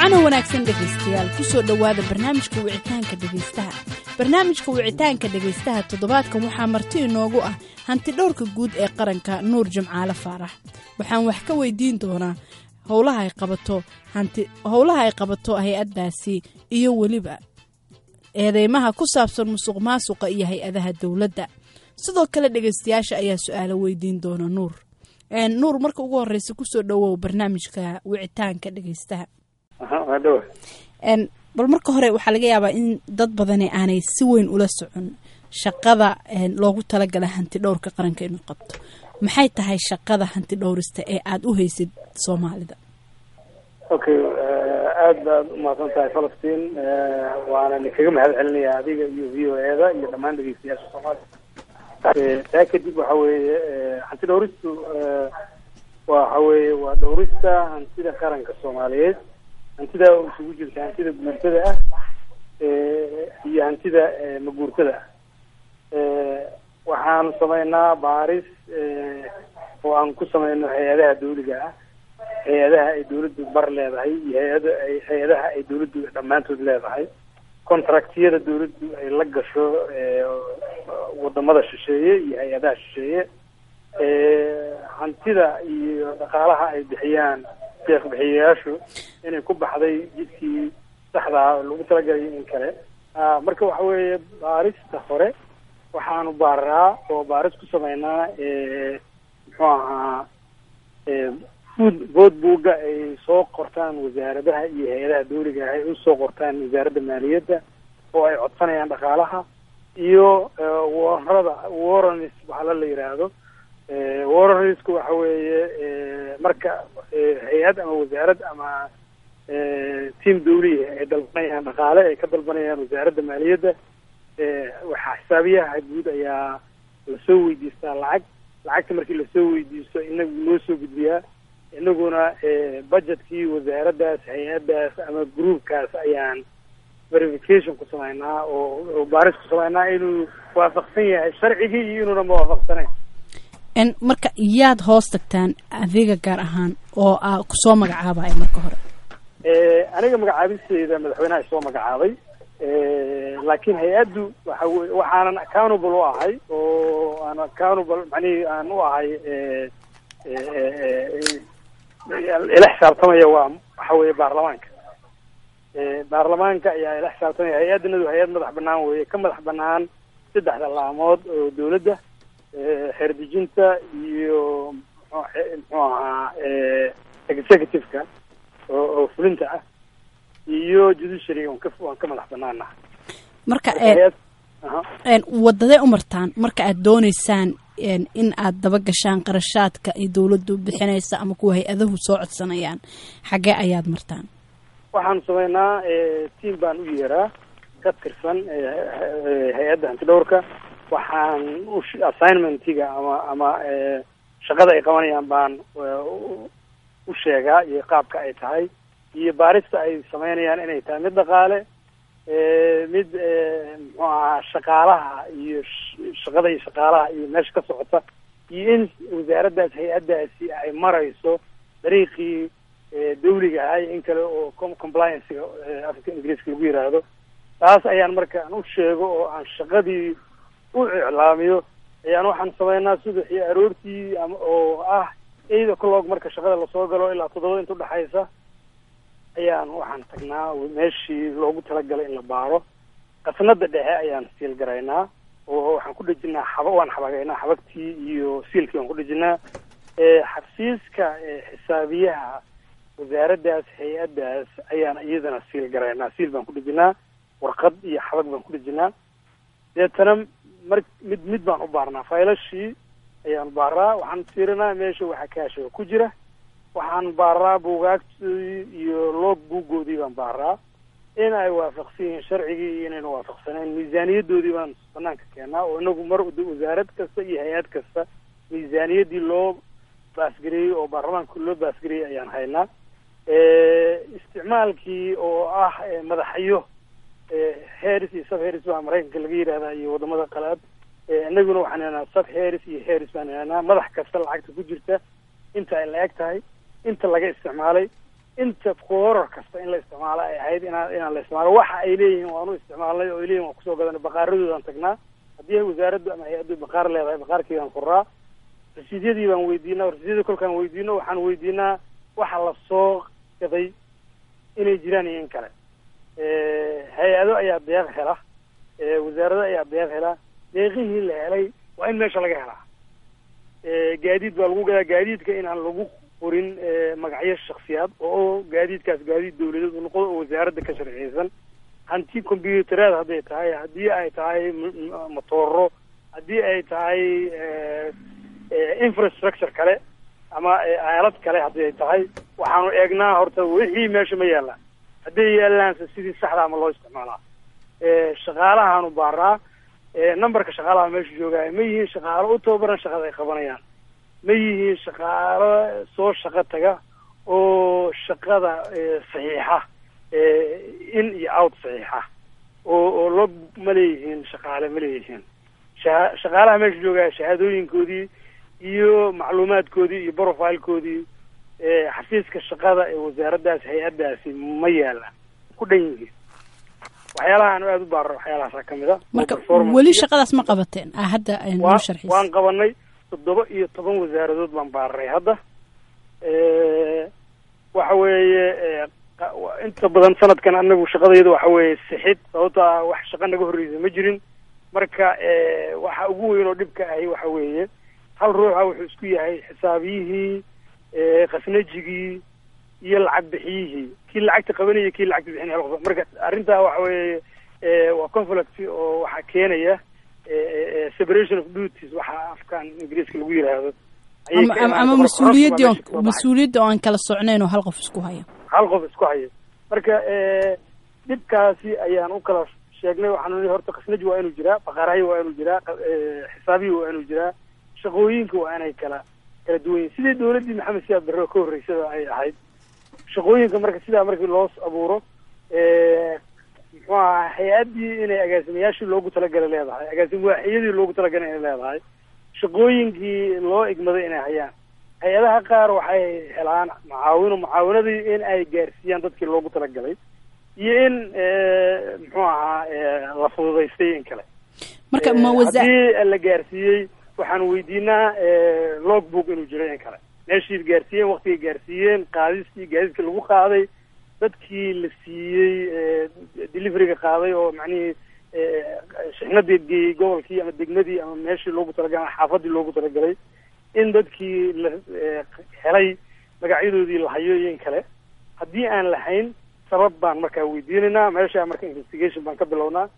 wacana wanaagsan dhegaystayaal kusoo dhowaada barnaamijka wicitaanka dhegaystaha barnaamijka wicitaanka dhegaystaha toddobaadkan waxaa marti inoogu ah hanti dhowrka guud ee qaranka nuur jimcaale faarax waxaan wax ka weydiin doonaa howlaha ay qabato hanti howlaha ay qabato hay-addaasi iyo weliba eedeymaha ku saabsan musuq maasuqa iyo hay-adaha dowladda sidoo kale dhegaystayaasha ayaa su-aalo weydiin doona nuur nuur marka ugu horeysa kusoo dhowow barnaamijka wicitaanka dhegaystaha bal marka hore waxaa laga yaabaa in dad badani aanay si weyn ula socon shaqada loogu talagala hanti dhowrka qaranka inuu qabto maxay tahay shaqada hanti dhowrista ee aada u haysid soomaalida okay aada baad umahadsan tahay falastiin waana ninkaga mahad celinaya adiga iyo v o eda iyo dhammaan dhegeystayaasha soomaaliya taa kadib waxa weeye hanti dhowristu waxa weeye waa dhowrista hantida qaranka soomaaliyeed hantida isugu jirta hantida guurtada ah iyo hantida maguurtada ah waxaanu sameynaa baaris oo aan ku sameyno hay-adaha dawliga ah hay-adaha ay dawladdu bar leedahay iyo hay-ada hay-adaha ay dawladdu dhammaantood leedahay contractiyada dawladdu ay la gasho wadamada shisheeye iyo hay-adaha shisheeye hantida iyo dhaqaalaha ay bixiyaan deeq bixiyayaashu inay ku baxday jidkii saxdaa lagu talagalay in kale marka waxa weeye baarista hore waxaanu baaraa oo baaris ku sameynaa muxuu ahaa food bood buugga ay soo qortaan wasaaradaha iyo hay-adaha dawliga ah ay usoo qortaan wasaaradda maaliyadda oo ay codsanayaan dhaqaalaha iyo warrada warranis waxala la yidhaahdo warranisku waxa weeye marka hay-ad ama wasaarad ama team dawliya ay dalbanayaan dhaqaale ay ka dalbanayaan wasaaradda maaliyadda waxaa xisaabiyaha guud ayaa lasoo weydiistaa lacag lacagta markii lasoo weydiisto inagu noo soo gudbiyaa inaguna budgetkii wasaaraddaas hay-addaas ama groupkaas ayaan verification ku sameynaa oo baaris ku sameynaa inuu waafaqsan yahay sharcigii iyo inuuna mawaafaqsanayn marka yaad hoos tagtaan adiga gaar ahaan oo a kusoo magacaabaya marka hore aniga magacaabisteeda madaxweynaha isoo magacaabay laakiin hay-addu waxa wey waxaanan accountable u ahay oo aan accountable macnihii aan u ahay ila xisaabtamaya waa waxa weeye baarlamaanka baarlamaanka ayaa ila xisaabtamaya hay-addanadu hay-ad madax banaan weye ka madax banaan saddexda laamood oo dawladda xeerdejinta iyo muxuu ahaa executive-ka oo oo fulinta ah iyo judiciary waan ka waan ka madax banaanaha marka wadadee u martaan marka aad dooneysaan in aad daba gashaan qarashaadka ay dawladdu bixinaysa ama kuwa hay-adahu soo codsanayaan xaggee ayaad martaan waxaanu sameynaa team baan u yeeraa ka tirsan hay-adda hanti dhowrka waxaan assignmentiga ama ama shaqada ay qabanayaan baan u sheegaa iyo qaabka ay tahay iyo baarista ay sameynayaan inay tahay mid dhaqaale mid muxuu ahaa shaqaalaha iyo shaqada iyo shaqaalaha iyo meesha ka socota iyo in wasaaraddaas hay-addaasi ay marayso dariiqii dawliga ahay in kale oo compliancega afka ingiriiska lagu yiraahdo taas ayaan marka aan u sheego oo aan shaqadii u iclaamiyo ayaan waxaan sameynaa subaxii aroortii ama oo ah eight o'clock marka shaqada lasoo galo ilaa toddobada inta udhexaysa ayaan waxaan tagnaa meeshii loogu talagalay in la baaro qasnada dhexe ayaan siil garaynaa oo waxaan ku dhejinaa xaba waan xabagaynaa xabagtii iyo siilkii waan ku dhejinaa xabsiiska xisaabiyaha wasaaraddaas hay-addaas ayaan iyadana siil garaynaa siil baan ku dhejinaa warqad iyo xabag baan ku dhejinaa deetana mar mid mid baan u baarnaa faylashii ayaan baaraa waxaan fiirinaa meesha waxa kaashiga ku jira waxaan baaraa buugaagtoodii iyo loog buuggoodii baan baaraa in ay waafaqsan yihiin sharcigii iyo inayna waafaqsanayn miisaaniyadoodii baan banaanka keenaa oo inagu mar wasaarad kasta iyo hay-ad kasta miisaaniyaddii loo baasgareeyey oo baarlamaanka loo baasgareeyey ayaan haynaa isticmaalkii oo ah madaxyo harris iyo sub harris baa maraykanka laga yidhahdaa iyo wadamada qalaad inaguna waxaan haynaa sub harris iyo harris baan haynaa madax kasta lacagta ku jirta inta ay la eg tahay inta laga isticmaalay inta koorar kasta in la isticmaalo ay ahayd inaan inaan la isticmaalo waxa ay leeyihiin waanu isticmaalnay oo ay leeyihin waan kusoo gadanay baqaaradoodan tagnaa haddii wasaaraddu ama hay-addu baqaar leedahay baqaarkeedaan furaa rasiidyadii baan weydiinaa rasiidyadii kolkaan weydiino waxaan weydiinaa waxa la soo gaday inay jiraan iyo in kale hay-ado ayaa deeq hela wasaarado ayaa deeq hela deeqihii la helay waa in meesha laga helaa gaadiid baa lagu gadaa gaadiidka inaan lagu qorin magacyo shaksiyaad oo gaadiidkaas gaadiid dawladeed u noqdo oo wasaaradda ka sharciyeysan hanti combyutereed hadday tahay haddii ay tahay motooro haddii ay tahay infrastructure kale ama aalad kale haddii ay tahay waxaanu eegnaa horta wixii meesha ma yaallaan hadday yaallaanse sidii saxda ama loo isticmaalaa shaqaalahaanu baaraa numberka shaqaalaha meesha joogaya ma yihiin shaqaalo u tababaran shaqada ay qabanayaan ma yihiin shaqaalo soo shaqo taga oo shaqada saxiixa in iyo out saxiixa oo oo log ma leeyihiin shaqaale ma leeyihiin sha shaqaalaha meesha joogaya shahaadooyinkoodii iyo macluumaadkoodii iyo profilekoodii xafiiska shaqada ee wasaaraddaas hay-addaasi ma yaalaan ku dhan yihiin waxyaalaha aanu aada u baarro waxyaalahaasa ka mid a marka weli shaqadaas ma qabateen a hadda noo sharxis waan qabanay toddoba iyo toban wasaaradood baan baaray hadda waxa weeye inta badan sanadkan anagu shaqadayda waxa weeye sixid sababto ah wax shaqa naga horreysa ma jirin marka waxa ugu weyn oo dhibka ahi waxa weeye hal ruuxa wuxuu isku yahay xisaabiyihii khasnajigii iyo lacag bixiyihii kii lacagta qabanaya kii lacagta bixinaya hal qof marka arrintaa waxa weeye waa conflict oo waxaa keenaya separation of duties waxa afkan ingiriiska lagu yiraahdo ama mas-uuliyaddii oo mas-uuliyadda oo aan kala socnayn oo hal qof isku haya hal qof isku haya marka dhibkaasi ayaan u kala sheegnay waxaanu nii horta khasnaji waa inuu jiraa baqaarahay waa inuu jiraa xisaabiyi waa inuu jiraa shaqooyinka waa inay kala kala duwan yihin sidii dawladdii maxamed siyaad barre ka horreysada ay ahayd shaqooyinka marka sidaa markii loo abuuro muxuu aha hay-addii inay agaasimayaashii loogu talagalay leedahay agaasim waaxiyadii loogu talagalay inay leedahay shaqooyinkii loo igmaday inay hayaan hay-adaha qaar waxay helaan macaawino mucaawinadii in ay gaarsiiyaan dadkii loogu talagalay iyo in muxuu ahaa la fududaystay in kale marka ma wasa haddii la gaarsiiyey waxaan weydiinaa logbook inuu jiro in kale meeshii gaarsiiyeen waktigay gaarsiiyeen qaadistii gaadiidka lagu qaaday dadkii la siiyey deliveryga qaaday oo macnihii shixnadii geeyey gobolkii ama degmadii ama meeshii loogu talagalay xaafadii loogu talagalay in dadkii la helay magacyadoodii la hayo iyo in kale haddii aan lahayn sabab baan markaa weydiinaynaa meesha marka investigation baan ka bilownaa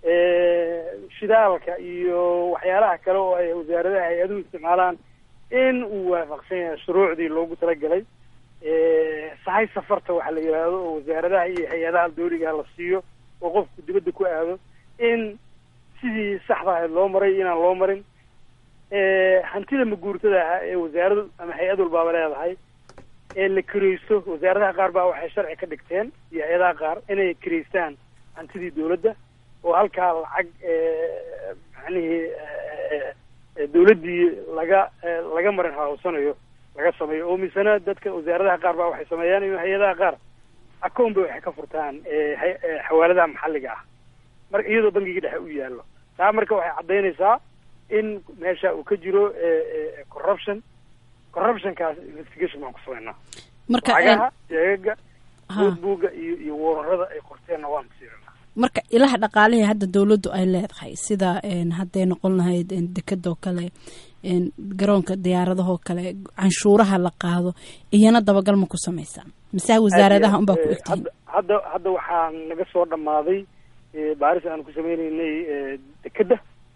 shidaalka iyo waxyaalaha kale oo ay wasaaradaha hay-aduhu isticmaalaan in uu waafaqsan yahay shuruucdii loogu talagalay sahay safarta waxa la yidhaahdo oo wasaaradaha iyo hay-adaha dawligaha la siiyo oo qofku dibadda ku aado in sidii saxda ahayd loo maray inaan loo marin hantida maguurtada ahaa ee wasaaradu ama hay-ad walbaaba leedahay ee la kiraysto wasaaradaha qaar baa waxay sharci ka dhigteen iyo hay-adaha qaar inay kiraystaan hantidii dawladda oo halkaa lacag macnihii dawladdii laga laga marin hawsanayo laga sameeyo oo misena dadka wasaaradaha qaar baa waxay sameeyaan iyo hay-adaha qaar acown bay waxay ka furtaan xawaaladaha maxalliga ah marka iyadoo bangiga dhexe u yaallo taa marka waxay caddaynaysaa in meesha uu ka jiro corruption corruptionkaas investigation baan ku sameynaa marka lacagaha jeegaga notebooga iyo iyo wararada ay qorteenna waan kusiiranaa marka ilaha dhaqaalihii hadda dawladdu ay leedahay sida hadday noqon lahayd dekadoo kale garoonka diyaaradahoo kale canshuuraha la qaado iyana dabagal ma ku samaysaan mise wasaaradaha unbaa ku egtihiin hadda hadda waxaa naga soo dhammaaday baaris aan ku sameyneynay dekeda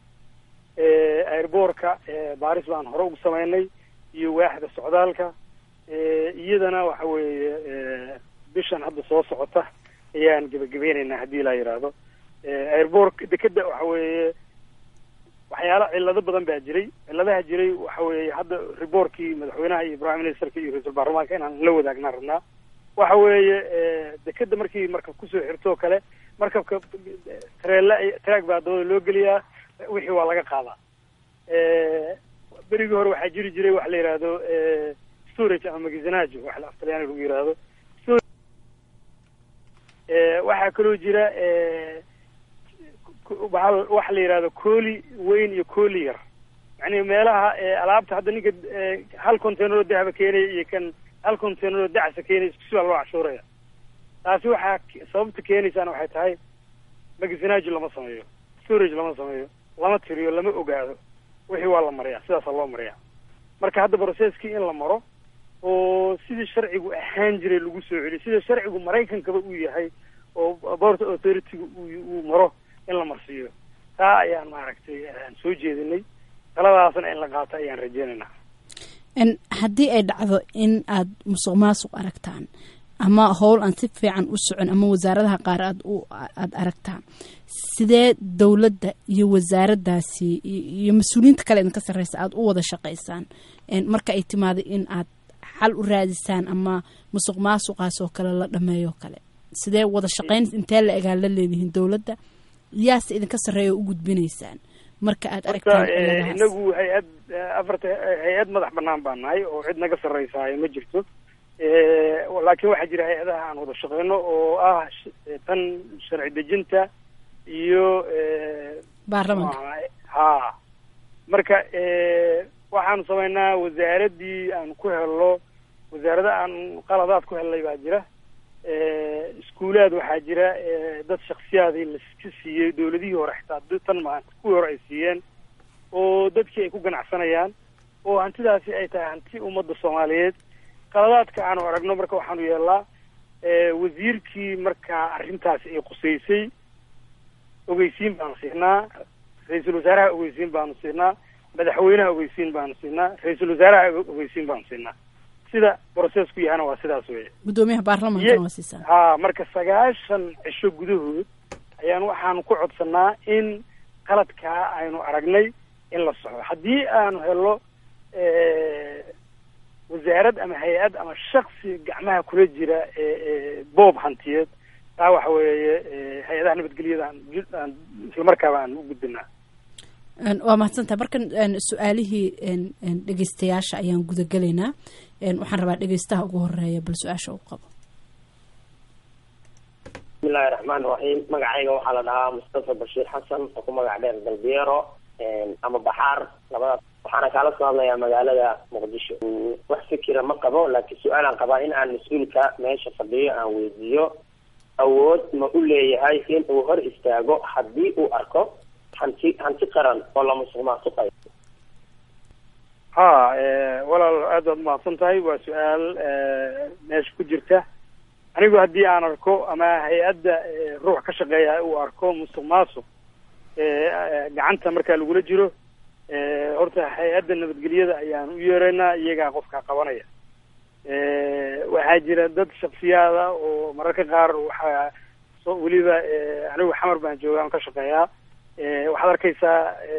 airboortka baaris baan hore ugu sameynay iyo waaxda socdaalka iyadana waxa weeye bishan hadda soo socota ayaan gebagabeyneynaa haddii laa yidhaahdo airboortka dekeda waxa weeye waxyaala cillado badan baa jiray cilladaha jiray waxa weeye hadda riboorkii madaxweynaha iyo prime ministerka iyo ra-iisul baarlamaanka inaan la wadaagnaa rabnaa waxa weeye dekeda markii markab kusoo xirtoo kale markabka tareela traag baa dabada loo geliyaa wixii waa laga qaadaa berigii hore waxaa jiri jiray waxa la yidhaahdo storage ama magazinaajo wax la aftalyaani lagu yidhaahdo waxaa kaloo jira waxa la yidhahdo cooli weyn iyo cooli yar yani meelaha alaabta hadda ninka hal containero dahaba keenaya iyo kan hal containero dacsa keenaya isku si baa loo cashuuraya taasi waxaa sababta keenaysaana waxay tahay magasinaaji lama sameeyo storage lama sameeyo lama tiriyo lama ogaado wixii waa la mariyaa sidaasaa loo mariyaa marka hadda processkii in la maro oo sidii sharcigu ahaan jiray lagu soo celiyo sida sharcigu maraykankaba uu yahay oo port authority-ga uu maro in la marsiiyo taa ayaan maaragtay aan soo jeedinay taladaasna in la qaato ayaan rajeynaynaa haddii ay dhacdo in aad musuq maasuq aragtaan ama howl aan si fiican u socon ama wasaaradaha qaar aad u aada aragtaan sidee dowladda iyo wasaaraddaasi iyo mas-uuliyiinta kale idinka sarreysa aada u wada shaqaysaan marka ay timaado in aad xal u raadisaan ama musuq maasuqaas oo kale la dhameeyo kale sidee wada shaqayn intee la egaa la leedihiin dowladda yaase idinka sarreeya oo u gudbinaysaan marka aad aragtaan inagu hay-ad afarta hay-ad madax banaan baa nahay oo cid naga sarreysaayo ma jirto laakiin waxaa jira hay-adaha aan wada shaqeyno oo ah tan sharci dejinta iyo baarlamanka ha marka waxaanu samaynaa wasaaraddii aan ku helno wasaarada aan qaladaad ku helnay baa jira iskuulaad waxaa jira dad shaksiyaadii laska siiyey dawladihii hore xitaa tan ma kuwii hore ay siiyeen oo dadkii ay ku ganacsanayaan oo hantidaasi ay tahay hanti ummadda soomaaliyeed qaladaadka aanu aragno marka waxaanu yeelnaa wasiirkii markaa arrintaasi ay qusaysay ogeysiin baanu siinaa ra-iisul wasaaraha ogeysiin baanu siinaa madaxweynaha ogeysiin baanu siinaa ra-iisul wasaaraha ogeysiin baanu siinaa sida processku yahana waa sidaas weye guddoomiyaha baarlamankana waa siisaa ha marka sagaashan cisho gudahood ayaan waxaanu ku codsanaa in qaladkaa aynu aragnay in la soxo haddii aanu helo wasaarad ama hay-ad ama shaksi gacmaha kula jira boob hantiyeed taa waxa weeye hay-adaha nabadgelyada aan islamarkaaba aan u gudbinaa waa mahadsantaha markan su-aalihii dhegeystayaasha ayaan gudagelaynaa waxaan rabaa dhegeystaha ugu horeeya bal su-aasha u qabo bismillahi raxmaan raxiim magacayga waxaa la dhahaa mustafa bashiir xasan oo ku magac dheer galbeero ama baxaar labadaas waxaana kaala soo hadlayaa magaalada muqdisho wax fikira ma qabo laakiin su-aalaan qabaa in aan mas-uulka meesha fadhiyo aan weydiiyo awood ma u leeyahay in uu hor istaago haddii uu arko hanti hanti qaran oo la musuq maasuqayo ha walaal aad baad umahadsan tahay waa su-aal meesha ku jirta anigu haddii aan arko ama hay-adda ruux ka shaqeeya uu arko musuq maasuq gacanta markaa lagula jiro horta hay-adda nabadgelyada ayaan u yeeraynaa iyagaa qofka qabanaya waxaa jira dad shaksiyaada oo mararka qaar waxaa so weliba anigu xamar baan jooga aan ka shaqeeyaa waxaad arkaysaa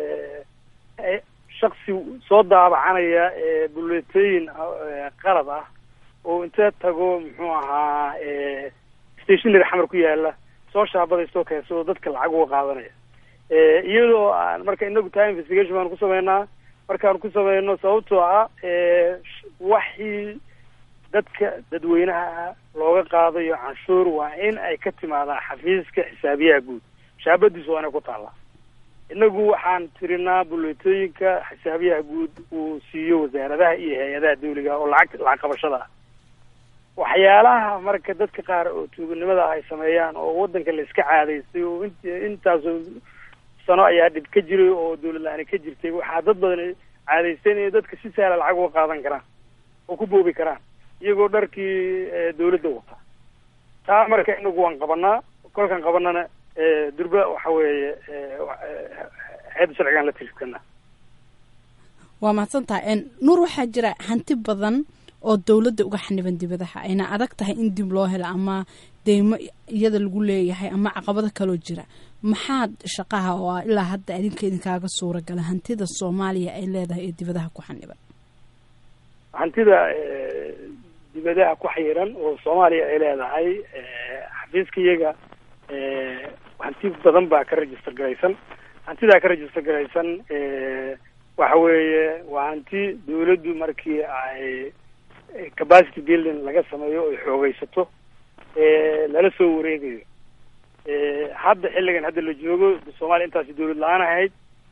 shaksi soo daabacanaya buleetooyin qalad ah oo inta tago muxuu ahaa stationary xamar ku yaala soo shaabadaysto keensado dadka lacag uga qaadanaya iyadoo aan marka inagu time investigation baanu ku sameynaa markaanu ku sameyno sababtoo ah waxii dadka dadweynaha looga qaadayo canshuur waa in ay ka timaadaan xafiiska xisaabiyaha guud shaabadiisu waa inay ku taallaa inagu waxaan tirinaa buleetooyinka xisaabiyaha guud uu siiyo wasaaradaha iyo hay-adaha dawliga oo lacag lacag qabashada ah waxyaalaha marka dadka qaar oo tuuganimada ah ay sameeyaan oo waddanka la iska caadaystay oo int intaasoo sano ayaa dhib ka jiray oo dawlad la-aani ka jirtay waxaa dad badan caadaysteen inay dadka si sahla lacag uga qaadan karaan oo ku boobi karaan iyagoo dharkii dawladda wata taa marka inagu waan qabanaa kolkaan qabanana durba waxa weeye hay-adda sharcigaan la tirkanaa waa mahadsantaha nuur waxaa jira hanti badan oo dowladda uga xaniban dibadaha ayna adag tahay in dib loo helo ama deymo iyada lagu leeyahay ama caqabado kaloo jira maxaad shaqaha oo ah ilaa hadda adinka idinkaaga suura gala hantida soomaaliya ay leedahay ee dibadaha ku xaniban hantida dibadaha ku xayiran oo soomaaliya ay leedahay xafiiska iyaga hanti badan baa ka register garaysan hantidaa ka register garaysan waxa weeye waa hanti dawladdu markii ay capacity building laga sameeyo oy xoogeysato lala soo wareegayo hadda xilligan hadda la joogo soomaaliya intaasi dawlad la-aan ahayd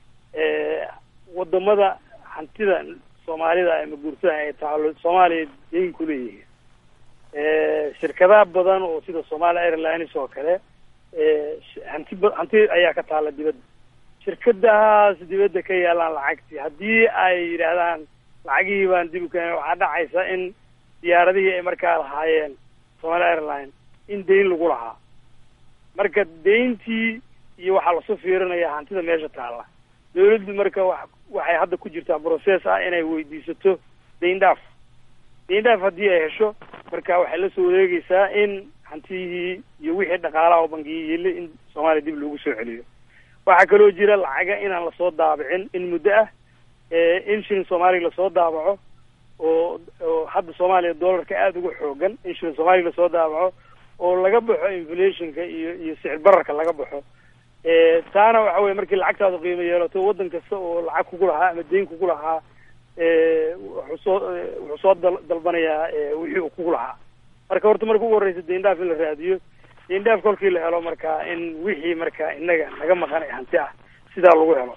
wadamada hantida soomaalida ama guurtada ay taalo soomaaliya dayn ku leeyihiin shirkadaha badan oo sida somaali airlines oo kale hanti ba hanti ayaa ka taala dibadda shirkadahaas dibadda ka yaalaan lacagtii haddii ay yidhaahdaan lacagihii baan dib u keenay waxaa dhacaysa in diyaaradihii ay markaa lahaayeen somaali airline in dayn lagu lahaa marka dayntii iyo waxaa lasu fiirinaya hantida meesha taalla dawladdu marka wa waxay hadda ku jirtaa process ah inay weydiisato dayn dhaaf dayn dhaaf haddii ay hesho marka waxay la soo wareegeysaa in hantiyihii iyo wixii dhaqaalaha oo bangiyii yili in soomaaliya dib loogu soo celiyo waxaa kaloo jira lacaga inaan lasoo daabicin in muddo ah in shilin soomaaliya lasoo daabaco oo oo hadda soomaaliya dollarka aada uga xoogan in shilin soomaaliya lasoo daabaco oo laga baxo inflationka iyo iyo sicir bararka laga baxo taana waxa weye markii lacagtaadu qiimo yeelato waddan kasta oo lacag kugu lahaa ama dayn kugu lahaa wuxuu soo wuxuu soo dal dalbanayaa wixii uu kugu lahaa marka horta marka ugu horreysa dayn dhaaf in la raadiyo dayn dhaaf kolkii la helo marka in wixii marka inaga naga maqan ee hanti ah sidaa lagu helo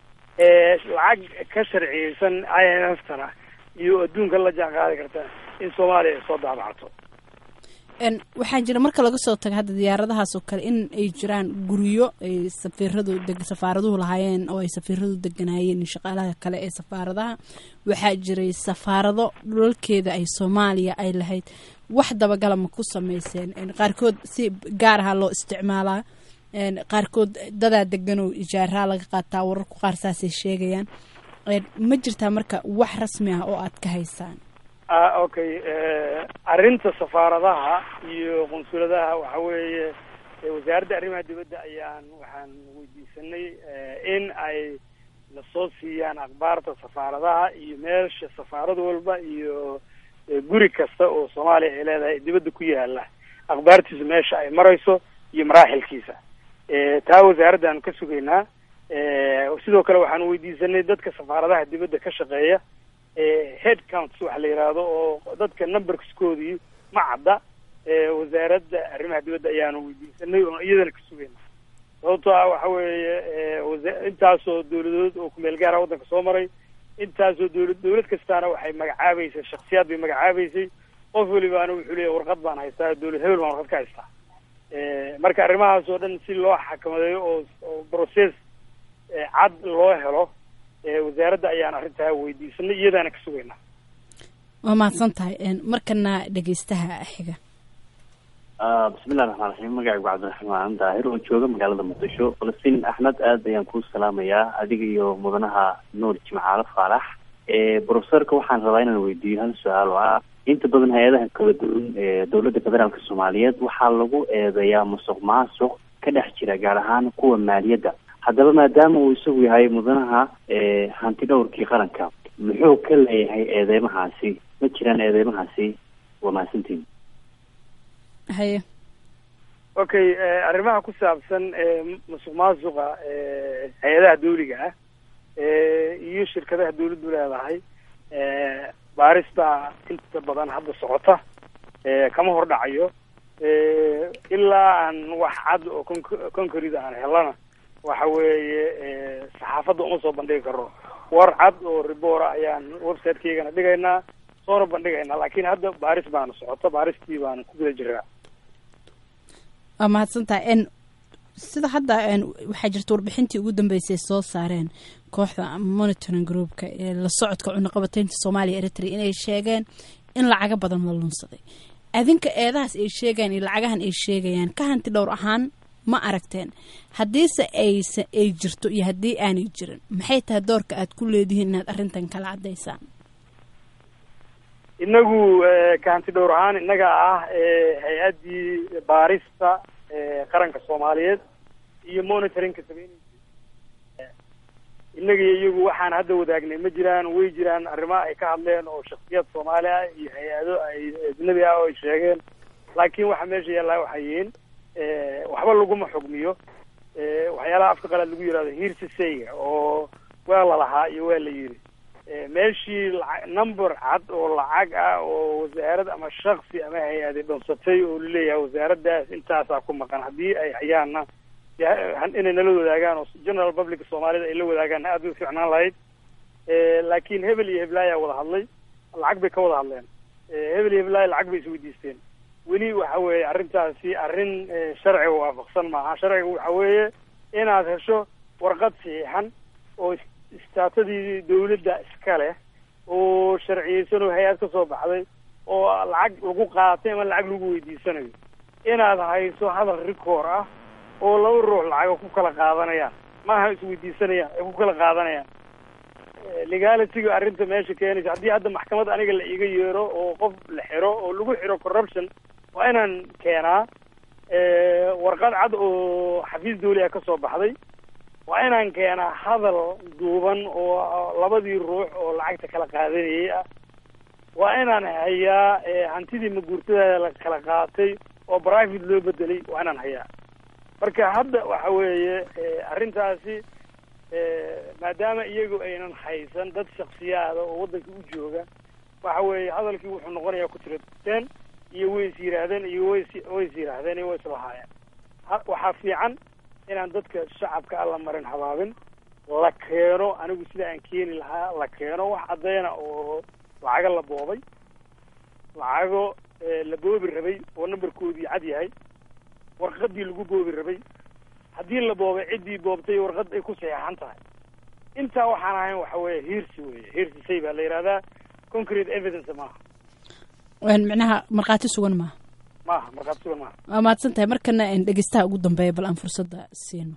lacag ka sharciyeysan i n f tana iyo adduunka la jaan qaadi karta in soomaaliya ay soo daabacato waxaa jira marka laga soo tago hadda diyaaradahaas oo kale in ay jiraan guryo ay safiiradu safaaraduhu lahaayeen oo ay safiiradu deganaayeen shaqaalaha kale ee safaaradaha waxaa jiray safaarado dhulalkeeda ay soomaaliya ay lahayd wax dabagala ma ku sameyseen qaarkood si gaar aha loo isticmaalaa qaarkood dadaa degan oo ijaaraa laga qaataa wararku qaar saasay sheegayaan ma jirtaa marka wax rasmi ah oo aad ka haysaan a okay arrinta safaaradaha iyo qunsuladaha waxa weeye wasaaradda arrimaha dibadda ayaan waxaan weydiisanay in ay nasoo siiyaan akhbaarta safaaradaha iyo meesha safaarad walba iyo guri kasta oo soomaaliya ay leedahay dibadda ku yaala akhbaartiisa meesha ay marayso iyo maraaxilkiisa taa wasaaraddaanu ka sugaynaa sidoo kale waxaan weydiisanay dadka safaaradaha dibadda ka shaqeeya head counts waxa la yidhaahdo oo dadka numberskoodii ma cadda wasaaradda arrimaha dibadda ayaanu weydiisanay oo iyadana ka sugayna sababtoo ah waxa weeye wasa intaasoo dawladood oo kumeel gaara waddanka soo maray intaasoo dawlad dawlad kastaana waxay magacaabeysay shaksiyaad bay magacaabeysay qof welibaana wuxuu leeyahy warqad baan haystaa dawlad hebel baan warqad ka haystaa marka arrimahaas oo dhan si loo xakamadeeyo oo oo process cad loo helo wasaaradda ayaan arrintaa weydiisanay iyadaana ka sugaynaa waa mahadsan tahay markana dhegeystaha xiga bismillahi raxmaan raxiim magacaygu cabdiraxmaan daahir oo jooga magaalada muqdisho falastiin axmed aad ayaan kuu salaamayaa adiga iyo mudanaha nuur jimcaalo faalax brofesorka waxaan rabaa inaan weydiiyo hal su-aal oo ah inta badan hay-adaha kala duwan ee dowladda federaalka soomaaliyeed waxaa lagu eedeeyaa musuq maasuq ka dhex jira gaar ahaan kuwa maaliyadda haddaba maadaama uu isagu yahay mudanaha hanti dhowrkii qaranka muxuu ka leeyahay eedeymahaasi ma jiraan eedeymahaasi waa mahadsantiin haye okay arrimaha ku saabsan musuq maasuqa hay-adaha dawliga ah iyo shirkadaha dawladdu leedahay baarista inta badan hadda socota kama hor dhacayo ilaa aan wax cad oo con concrete aan helana waxa weeye saxaafadda uma soo bandhigi karo war cad oo ribora ayaan website-keygana dhigaynaa soona bandhigaynaa laakiin hadda baaris baana socota baaristii baana ku guda jiraa waa mahadsan tahay n sida hadda waxaa jirta warbixintii ugu dambeysay soo saareen kooxda monitoring groupka ee la socodka cunaqabateynta soomaaliya eritrea inay sheegeen in lacaga badan la lunsaday adinka eedahaas ay sheegayaan iyo lacagahan ay sheegayaan ka hanti dhowr ahaan ma aragteen haddiise aysa ay jirto iyo haddii aanay jirin maxay tahay doorka aad ku leedihiin inaad arrintan kala caddaysaan inagu ka hanti dhowr ahaan innaga ah hay-addii baarista qaranka soomaaliyeed iyo monitoringka sameyneysa innaga iyo iyagu waxaan hadda wadaagnay ma jiraan way jiraan arrimaha ay ka hadleen oo shaksiyad soomaali ah iyo hay-ado ay ajnabi ah oo ay sheegeen laakiin waxa meesha yaallaa waxay yihiin waxba laguma xugmiyo waxyaalaha afka qalaad lagu yihahdo hiirsisayga oo waa la lahaa iyo waa la yidhi meeshii laa number cad oo lacag ah oo wasaarad ama shaksi ama hay-adi dhunsatay oo laleeyahay wasaaraddaas intaasaa ku maqan haddii ay hayaanna inay nala wadaagaan oo general public soomaalida ay la wadaagaan aad bay u fiicnaan lahayd laakiin hebel iyo heblaaya wada hadlay lacag bay ka wada hadleen hebel iyo heblaaya lacag bay isweydiisteen weli waxa weeye arrintaasi arrin sharciga waafaqsan maaha sharciga waxa weeye inaad hesho warqad saxiixan oo istaatadii dawladda iska leh oo sharciyeysan oo hay-ad ka soo baxday oo lacag lagu qaatay ama lacag lagu weydiisanayo inaad hayso hadal record ah oo laba ruux lacaga ku kala qaadanayaan maaha isweydiisanayaan ay ku kala qaadanayaan legalityga arrinta meesha keenaysa haddii hadda maxkamad aniga la iga yeero oo qof la xiro oo lagu xiro corruption waa inaan keenaa warqad cad oo xafiis dawli ah ka soo baxday waa inaan keenaa hadal duuban oo labadii ruux oo lacagta kala qaadanayay ah waa inaan hayaa hantidii maguurtada la kala qaatay oo private loo bedelay waa inaan hayaa marka hadda waxa weeye arrintaasi maadaama iyagu aynan haysan dad shaksiyaada oo waddanka u jooga waxa weeye hadalkii wuxuu noqonayaa ku tirateen iyo way is yidhaahdeen iyo ways way is yidhaahdeen iyo way islahaayeen waxaa fiican inaan dadka shacabka alla marin habaabin la keeno anigu sida aan keeni lahaa la keeno wax caddeyna oo lacago la boobay lacago la boobi rabay oo numberkoodii cad yahay warqadii lagu boobi rabay haddii la boobay ciddii boobtay warqad ay ku saxeexan tahay intaa waxaan ahayn waxa weeye hiirsi weye hiirsi say baa la yidhahdaa concrete evidence maaha micnaha markhaati sugan maaha maaha markhaati sugan maaha waa mahadsan tahay markana dhegeystaha ugu dambeeya bal aan fursadda siino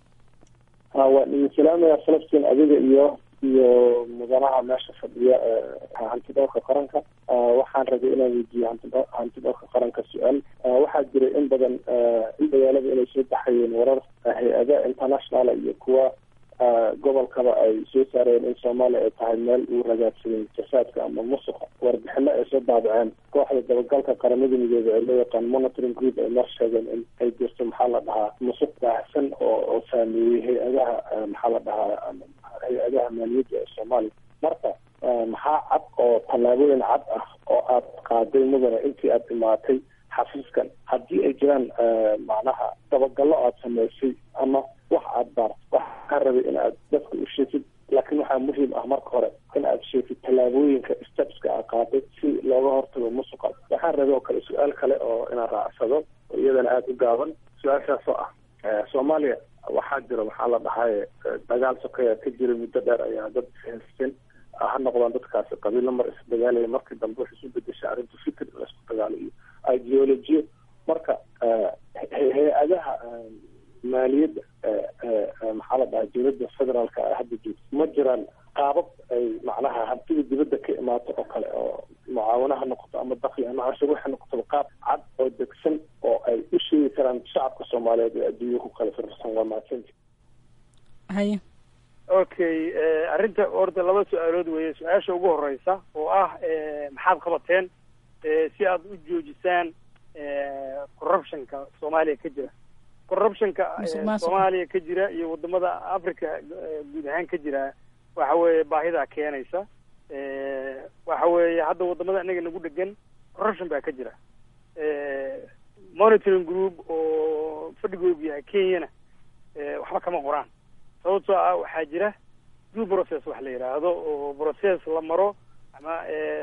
waa idin salaamaya falastiin adiga iyo iyo mudanaha meesha fadhiya hanti dhowrka qaranka waxaan rabay inaan weydiiyo hanti hanti dhowrka qaranka su-aal waxaa jiray in badan in dagaalada inay soo baxayeen warar hay-ada internationala iyo kuwa gobolkaba ay soo saareen in soomaaliya ay tahay meel uu ragaadsaday jasaadka ama musuqa warbixino ay soo daabaceen kooxda dabagalka qaramada midoobe ee loo yaqaan monitoring group ay mar sheegeen in ay jirto maxaa la dhahaa musuq baahsan oo oo saameeyey hay-adaha maxaa la dhahaa hay-adaha maaliyadda ee soomaaliya marka maxaa cad oo tallaabooyin cad ah oo aad qaaday mudane intii aad imaatay xafiiskan haddii ay jiraan macnaha dabagallo aad samaysay ama wax aad baart waxaa rabay in aad dadka u sheegtid laakiin waxaa muhiim ah marka hore in aad sheegtid tallaabooyinka stepska aad qaaday si looga hortago musuqa waxaan rabay oo kale su-aal kale oo inaan raacsado oo iyadana aada u gaaban su-aashaas oo ah soomaaliya waxaa jira maxaa la dhahaye dagaal sokeya ka jira muddo dheer ayaa dad haysteen ha noqdaan dadkaasi qabiilo mar isdagaalaya markii dambe waxay isu bedeshay arrintu fikir in laisku dagaalo iyo ideolojiyo marka hay-adaha maaliyadda maxaa la dhahaa dowladda federaalka ah hadda joogto ma jiraan qaabab ay macnaha hantida dibadda ka imaato oo kale oo mucaawano ha noqoto ama dakli ama canshuur ha noqoto qaab cad oo degsan oo ay u sheegi karaan shacabka soomaaliyeed ee adduunya ku kala firfirsan waa mahadsanti haye okay arrinta horta laba su-aalood weeye su-aasha ugu horeysa oo ah maxaad qabateen si aad u joojisaan corruptionka soomaaliya ka jira corruptionka soomaaliya ka jira iyo wadamada africa guud ahaan ka jira waxa weeye baahidaa keenaysa waxa weeye hadda wadamada inaga nagu dhegan corruption baa ka jira monitoring group oo fadhigoodu yahay kenyana waxba kama qoraan sababtoo ah waxaa jira due process wax la yidhaahdo oo process la maro ama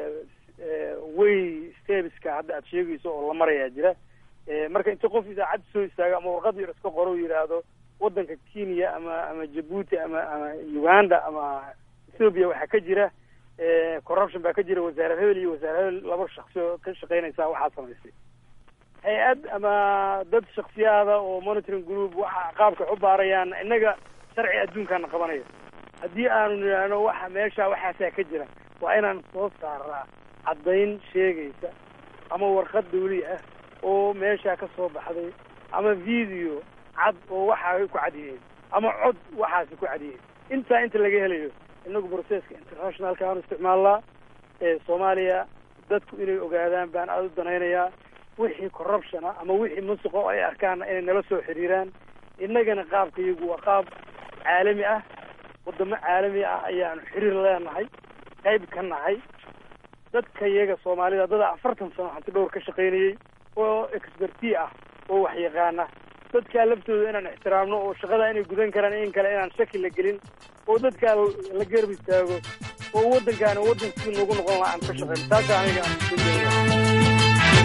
way stebeska hadda aad sheegayso oo la marayaa jira marka inta qof idaacad soo istaago ama warqad yar iska qoro yidhaahdo wadanka kenya ama ama jabuuti ama ama uganda ama ethoopia waxaa ka jira corruption baa ka jira wasaare hebel iyo wasaare hebel laba shaksi oo ka shaqeynaysa waxaa samaysay hay-ad ama dad shaksiyaada oo monitoring group waxa qaabka u baarayaan innaga sharci adduunkaana qabanaya haddii aanu nidhaahno waxa meesha waxaasaa ka jira waa inaan soo saaraa caddayn sheegaysa ama warqad dawli ah oo meeshaa ka soo baxday ama video cad oo waxaa ku cadiyeen ama cod waxaasi ku cadiyeen intaa inta laga helayo inagu processka internationalka aanu isticmaalnaa ee soomaaliya dadku inay ogaadaan baan aada u danaynayaa wixii corruption ah ama wixii musuqa oo ay arkaana inay nala soo xiriiraan innagana qaabka iyagu waa qaab caalami ah wadamo caalami ah ayaanu xiriir leenahay qayb ka nahay dadka iyaga soomaalida dada afartan sano hanti dhowr ka shaqaynayay oo experti ah oo wax yaqaana dadkaa laftooda inaan ixtiraamno oo shaqada inay gudan karaan in kale inaan shaki la gelin oo dadkaa la garab istaago oo waddankaana waddankii noogu noqon laha aan ka shaqeyno taasa aniga aan soo jeedaya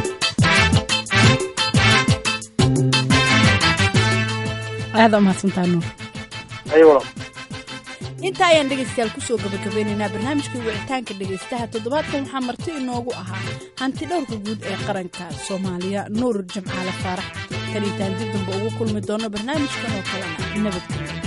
aada umahadsantaa nuur ayo walaal intaa ayaan dhegaystayaal kusoo gabagabeynaynaa barnaamijkii wicitaanka dhegaystaha toddobaadkan waxaa marti inoogu ahaa hanti dhowrka guud ee qaranka soomaaliya nuur jamcaale faarax kaliitaan dib damba ugu kulmi doono barnaamijkan oo kalena nabadgelyo